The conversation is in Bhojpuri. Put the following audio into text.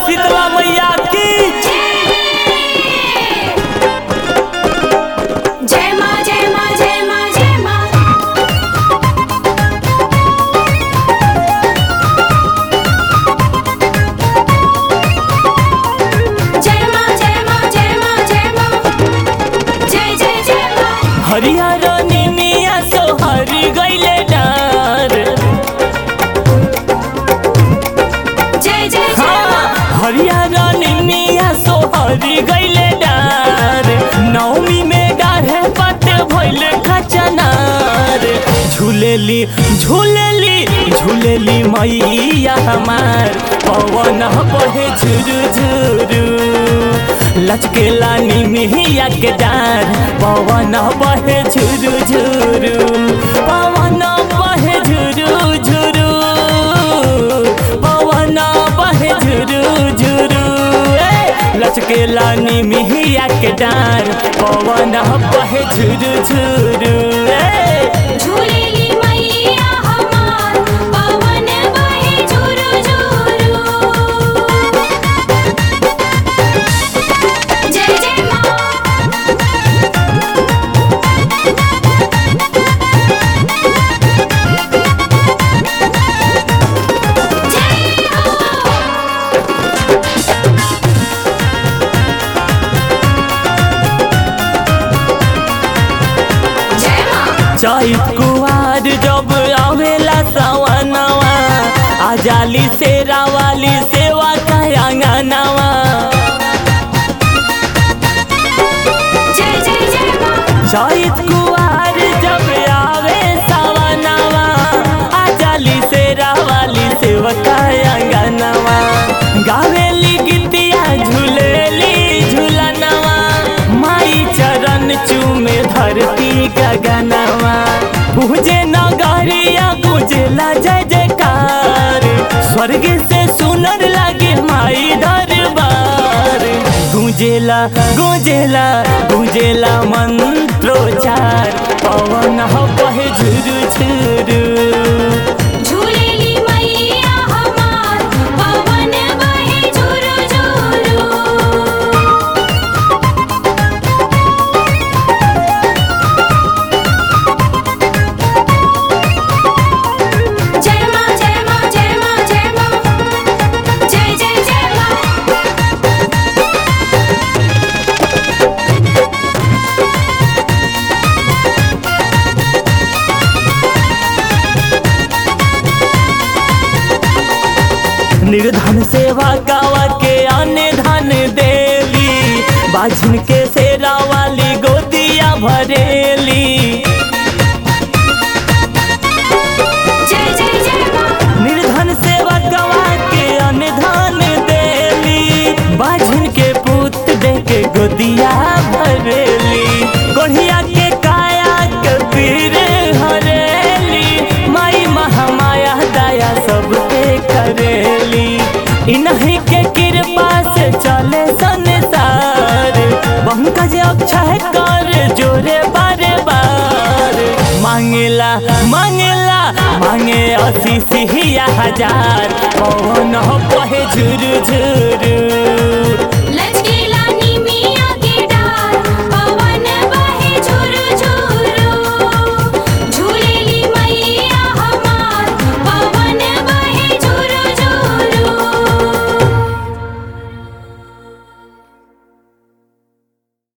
शीतला मैया की जय माँ जय माँ जय माँ जय माँ जय माँ जय माँ जय माँ जय माँ जय जय जय माँ हरियर निमिया सोहरी गईले डार जय जय जय हाँ, माँ हरियर निमिया सोहरी गईले डार नवमी में डाढ़े पते भइले खचनार झूलेली झूलेली झूलेली मैया हमार पवन बहे झुरु झुरु लचकेला निमिया के डार पवन बहे झुरु झुरु पवन बहे झुरु झुरु पवन बहे झुरु झुरु ए, लचकेला निमिया के डार पवन बहे झुरु झुरु ए, झूलेली मैया हमार पवन बहे झुरु झुरु जय जय माँ जय हो जय माँ चैत कुआर जब आवेला सवनवा आजाली से रावाली सेवा कयांगनवा जय जय जय माँ चैत कुआर जब आवे सवनवा आजाली से रावाली सेवा कयांगनवा गावेली गीतिया झूलेली झूलनवा माई चरण चूमे धरती गगनवा पूजे नगरिया गुजला जय जयकार स्वर्ग से सुनर लागे माई दरबार गुंजेला गुंजेला गुंजेला मंत्रोचार पवन बहे झुरु झुरु झूलेली मैया हमार पवन बहे झुरु झुरु जय माँ जय माँ जय माँ जय माँ जय जय जय माँ निर्धन सेवा गावा के आने धन देली बाझन के सेरा वाली गोदिया भरेली जय जय जय माँ निर्धन सेवा गवा के अनधन देली बाझन के पुत दे के गोदिया भरेली गोढ़िया के काया के पीर हरेली माई महामाया दया सब पे करेली इन्हीं के कृपा से चले संसार पंकज अक्षय कर जोरे बारे बार मांगेला मांगेला मांगे आशीष ही हजार पवन बहे झुरु झुरु